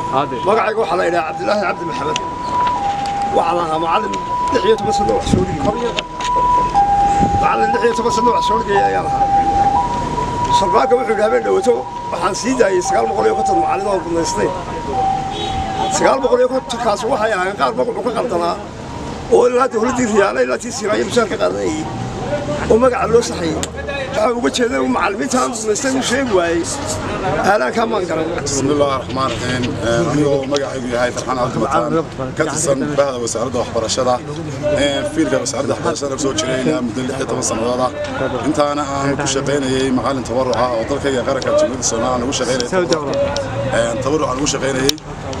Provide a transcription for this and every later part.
magacayga waxaa la yidhaha cabdilaahi cabdi maxamed waxaan ahaa macallin lix iyo toban sano wax soo dhigi macallin lix iyo toban sano wax soo dhigaya ayaan ahaa sharbaanka wuxuu yidhi habeen dhawato waxaan sii daayey sagaal boqol iyo konton macallin oo gudnaystay sagaal boqol iyo kontonkaas waxay ahaayeen qaar magacu ka qaldanaa oo ilaa dowladdii riyaale ilaa tii siraayo mushaar ka qaadanayay oo magaca loo saxayey waxaa uga jeeday uu macallimiinta aan gudnaystay uu sheegi waayey aalaankaa maan garan بسم الله الرحمن الرحيم anigoo magacaygu yahay farxaan cabdimataan ka tirsan bahda wasaaradda waxbarashada fiilka wasaaradda waxbarashada soo jiray ilaa muddo lix iyo toban sannadood ah intaana aan ku shaqaynayay macallin tabaruca oo dalkayga qaranka jamhuuriyadda soomaaliya aan ugu shaqaynayay tabaruc aan ugu shaqaynayay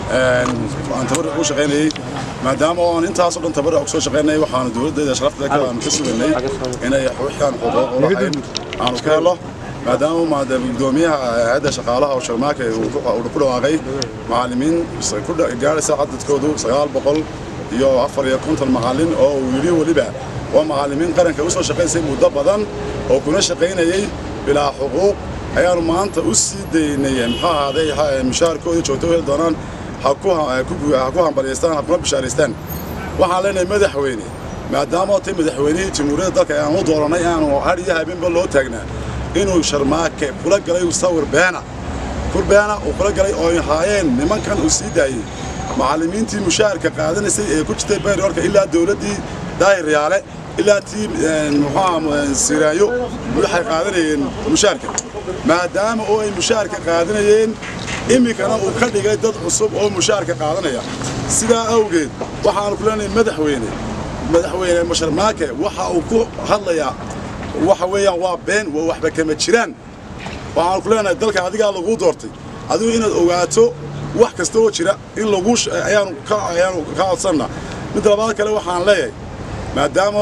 aan tabaruc ugu shaqaynayay maadaama oon intaasoo dhan tabaruc kusoo shaqaynayay waxaanu dowladdeeda sharafteeda ka aan ka sugaynay inay wixii aan xuquuq u lahayn aanu ka helo maadaama maada gudoomiyaha hay'adda shaqaalaha oo sharmaake uu ku ku dhawaaqay macallimiin ku gaaraysa cadadkoodu sagaal boqol iyo afar iyo konton macallin oo uu yidhi weliba waa macallimiin qaranka u soo shaqaysay muddo badan oo kuna shaqaynayay bilaa xuquuq ayaanu maanta u sii daynay muxuu ahaaday mushaharkooda joogto heli doonaan ha ku ha ku hambalyaystaan ha kuna bishaaraystaan waxaan leenahay madaxweyne maadaama tay madaxweynihii jamhuuriyadda dalka aan u dooranay aanu har iyo habeenba loo taagnaa inuu sharmaake kula galay sawir beena kur beena uu kula galay oo ay haayeen nimankan uu sii daayey macallimiintii mushaharka qaadanaysay ee ku jirtay bayroorka ilaa dowladdii daahir yaale ilaa tii muxuu siraayo waxay qaadanayeen mushaharka maadaama oo ay mushaharka qaadanayeen iminkana uu ka dhigay dad cusub oo mushaharka qaadanaya sidaa awgeed waxaanu ku leenahay madaxweyne madaxweyne masharmaake waxa uu ku hadlayaa waxa weeyaan waa been waa waxba kama jiraan waxaan ku leenahay dalka adigaa laguu doortay adigu inaad ogaato wax kasta oo jira in lagu ayaanu ka ayaanu ka codsanna mid labaad kale waxaan leeyahay maadaama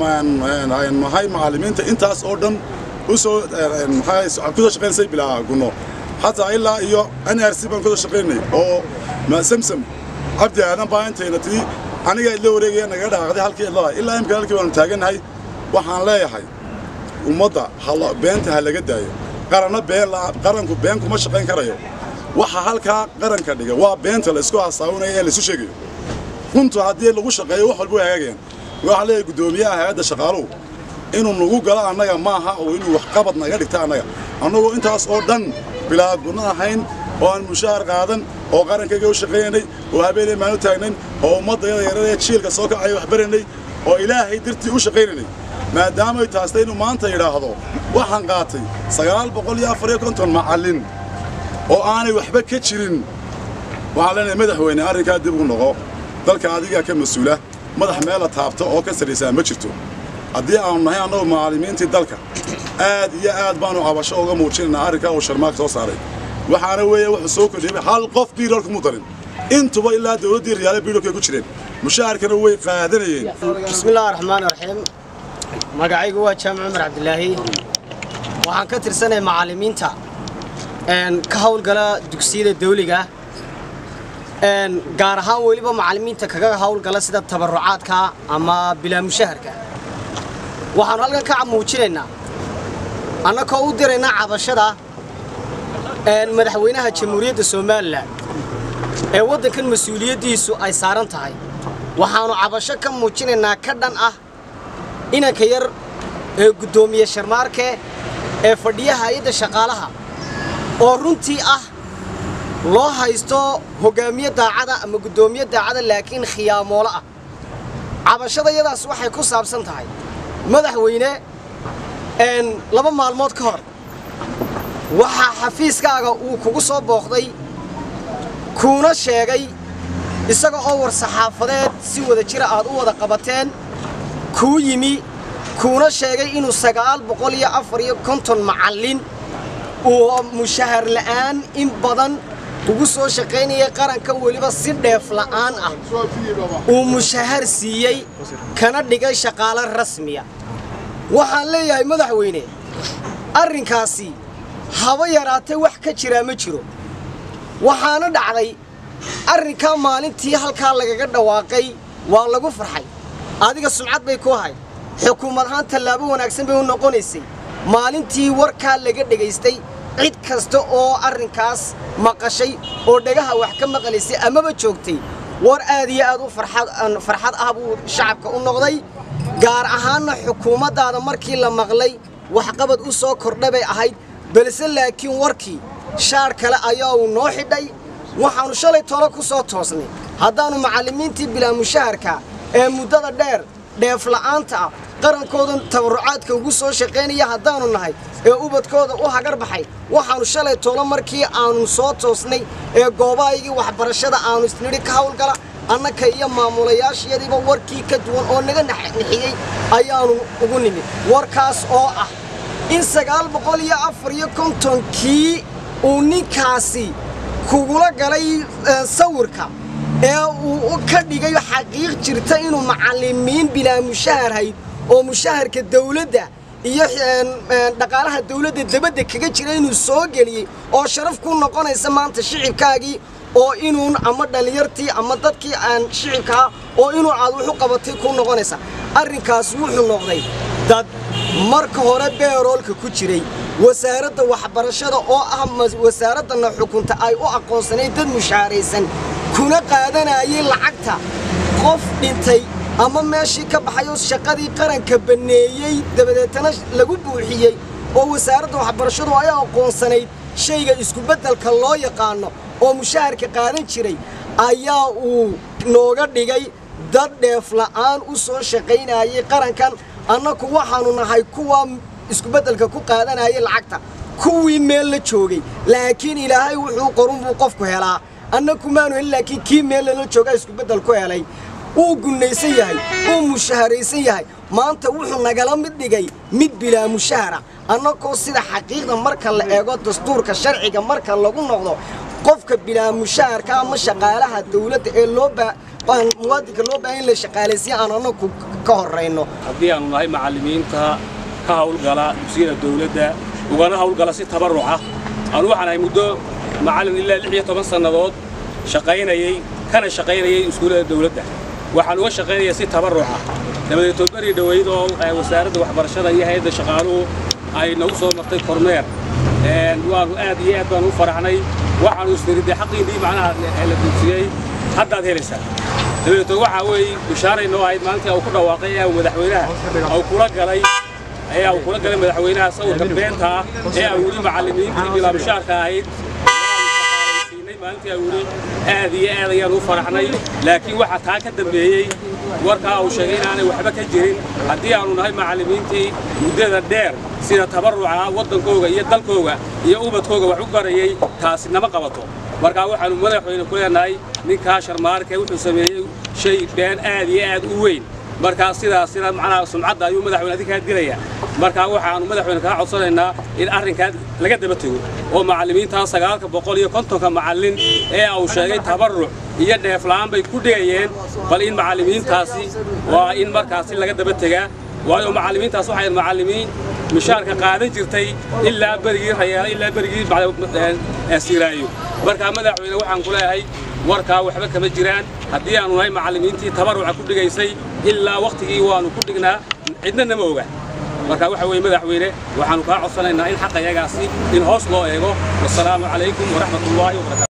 aan nahay macallimiinta intaas oo dhan u soo maxaa kusoo shaqaynaysay bilaa gunno xataa ilaa iyo n r c baan kusoo shaqaynay oo samsam cabdi aadan baa intayna tii aniga la wareegaya naga dhaaqday halkii idlada ilaa imika halkii baanu taagannahay waxaan leeyahay ummadda beenta ha laga daayo qaranna been qaranku been kuma shaqayn karayo waxa halkaa qaranka dhiga waa beenta la isku hasaawinayo ee la isu sheegayo runtu haddii lagu shaqeeyo wax walba way hagaagayaan waxaa leeyahay guddoomiyaha hay-adda shaqaaluhu inuu nagu galo annaga maaha oo inuu waxqabad naga dhigta annaga annagoo intaas oo dhan bilaa gunno ahayn oo aan mushaahar qaadan oo qarankayga u shaqaynaynay oo habeenay maanu taagnayn oo ummaddayada yarada jiilka soo kacaya wax baraynay oo ilaahay dirtii u shaqaynaynay maadaamay taastay inuu maanta yidhaahdo waxaan qaatay sagaal boqol iyo afar iyo konton macallin oo aanay waxba ka jirin waxaan leenahay madaxweyne arrinkaa dib ugu noqo dalka adigaa ka mas-uula madax meela taabta oo ka sarraysaa ma jirto haddii aanu nahay annagu macallimiintii dalka aad iyo aad baanu cabasho uga muujinaynaa arrinkaa uu sharmaak soo saaray waxaana weeye wuxuu soo kordhiyey hal qof biiroolka mu darin intuba ilaa dowladdii riyaale biiroolkay ku jireen mushaharkana way qaadanayeen bismillahi raxmaani raxiim magacaygu waa jaamac cumar cabdilaahi waxaan ka tirsanay macallimiinta ka hawlgala dugsiyada dawliga gaar ahaan weliba macallimiinta kaga hawlgala sida tabarucaadka ama bilaa mushaharka waxaanu halkan ka muujinaynaa annakoo u diraynaa cabashada madaxweynaha jamhuuriyadda somalilan ee waddankan mas-uuliyaddiisu ay saaran tahay waxaannu cabasho ka muujinaynaa ka dhan ah inanka yar ee guddoomiye sharmaarke ee fadhiya hay-adda shaqaalaha oo runtii ah loo haysto hoggaamiye daacada ama guddoomiye daacada laakiin khiyaamoolo ah cabashada yadaas waxay ku saabsan tahay madaxweyne laba maalmood ka hor waxaa xafiiskaaga uu kugu soo booqday kuuna sheegay isaga oo war saxaafadeed si wada jira aad u wada qabateen kuu yimi kuuna sheegay inuu sagaal boqol iyo afar iyo konton macallin uu mushahar la'aan in badan ugu soo shaqaynayay qaranka weliba si dheef la'aan ah uu mushahar siiyey kana dhigay shaqaalo rasmiya waxaan leeyahay madaxweyne arrinkaasi haba yaraatee wax ka jiraa ma jiro waxaana dhacday arrinkaa maalintii halkaa lagaga dhawaaqay waa lagu farxay adiga sumcad bay ku ahayd xukuumad ahaan tallaabo wanaagsan bay u noqonaysay maalintii warkaa laga dhegaystay cid kasta oo arrinkaas maqashay oo dhagaha wax ka maqlaysay amaba joogtay war aad iyo aad u farxad ah buu shacabka u noqday gaar ahaanna xukuumaddaada markii la maqlay waxqabad u soo kordha bay ahayd balse laakiin warkii shaar kale ayaa uu noo xidhay waxaannu shalay tolo ku soo toosnay haddaannu macallimiintii bilaa mushaharka ee muddada dheer dheefla'aanta ah qarankoodan tabarrucaadka ugu soo shaqaynaya haddaannu nahay ee ubadkooda u hagar baxay waxaannu shalay tolo markii aannu soo toosnay ee goobahaygii waxbarashada aannu isnidhi ka hawlgala annaka iyo maamulayaashayadiiba warkii ka duwan oo naga nixiyey ayaannu ugu nimid warkaas oo ah in sagaal boqol iyo afar iyo kontonkii uu ninkaasi kugula galay sawirka ee uu ka dhigay xaqiiq jirta inuu macallimiin bilaa mushaharhayd oo mushaharka dawladda iyo dhaqaalaha dawladda dabadda kaga jira inuu soo geliyey oo sharaf ku noqonaysa maanta shicibkaagii oo inuun ama dhallinyartii ama dadkii aan shicibkaa oo inuu aad wuxu qabatay ku noqonaysa arrinkaas wuxuu noqday dad marka hore beeroolka ku jiray wasaaradda waxbarashada oo ah wasaaraddanna xukunta ay u aqoonsanayd dad mushaharaysan kuna qaadanayay lacagta qof dhintay ama meeshii ka baxayoo shaqadii qaranka banneeyey dabadeetana lagu buuxiyey oo wasaaradda waxbarashadu ay aqoonsanayd shayga iskubeddelka loo yaqaano oo mushaharka qaadan jiray ayaa uu nooga dhigay dad dheefla'aan u soo shaqaynayay qarankan annaku waxaannu nahay kuwa iskubeddelka ku qaadanayay lacagta kuwii meel la joogay laakiin ilaahay wuxuu qorun buu qofku helaa annaku maanu helin laakiin kii meel lala joogaa iskubeddel ku helay wuu gunnaysan yahay wuu mushaharaysan yahay maanta wuxuu nagala mid dhigay mid bilaa mushahara annakoo sida xaqiiqda marka la eego dastuurka sharciga marka lagu noqdo qofka bilaa mushaharka ama shaqaalaha dawladda ee loo muwaadinka loo baahan in la shaqaalaysiya aan annaku ka horrayno haddii aanu nahay macallimiinta ka hawlgala dugsiyada dawladda ugana hawlgala si tabarruca aanu waxaan ahay muddo macallin ilaa lix iyo toban sannadood shaqaynayey kana shaqaynayay iskuullada dawladda waxaan uga shaqaynaya si tabarruca dabadeed toobari dhoweyd oo wasaaradda waxbarashada iyo hay-adda shaqaaluhu ay nagu soo martay kormeer waanu aad iyo aad baanu u faraxnay waxaanu isniridday xaqiinnii macnaha la dugsiyey haddaad helaysaa dabadeetoo waxaa weeye bishaaray noo ahayd maalintii uu ku dhawaaqay ee madaxweynaha uu kula galay ayaa uu kula galay madaxweynaha sawirka beenta ah ee uu yidhi macallimiintii bilaa mushaarka ahayd maalintii uu yidhi aad iyo aad ayaan u faraxnay laakiin waxaa taa ka dambeeyey warkaa uu sheegay inaanay waxba ka jirin haddii aanu nahay macallimiintii muddada dheer sida tabarruca waddankooga iyo dalkooga iyo ubadkooga wax u barayey taasi nama qabato markaa waxaannu madaxweyne ku leenahay ninkaa sharmaarke wuxuu sameeyey shay been aad iyo aad u weyn markaa sidaas sida macnaha sumcadda ayuu madaxweyne adinkaa dilaya markaa waxaannu madaxweyne kaa codsanaynaa in arrinkaa laga daba tego oo macallimiintaa sagaalka boqol iyo kontonka macallin ee uu sheegay tabarruc iyo dheefla'aan bay ku dhigayeen bal in macallimiintaasi waa in markaasi laga daba tegaa waayo macallimiintaas waxay macallimiin mishaarka qaadan jirtay ilaa berigii rayaala ilaa berigii siiraayo markaa madaxweyne waxaan ku leeyahay warkaa waxba kama jiraan haddii aanu nahay macallimiintii tabarruca ku dhigaysay ilaa wakhtigii waannu ku dhignaa cidna nama oga marka waxa weeye madaxweyne waxaannu kaa codsanaynaa in xaqayagaasi in hoos loo eego wasalaamu calaykum waraxmat ullaahi wabarakatu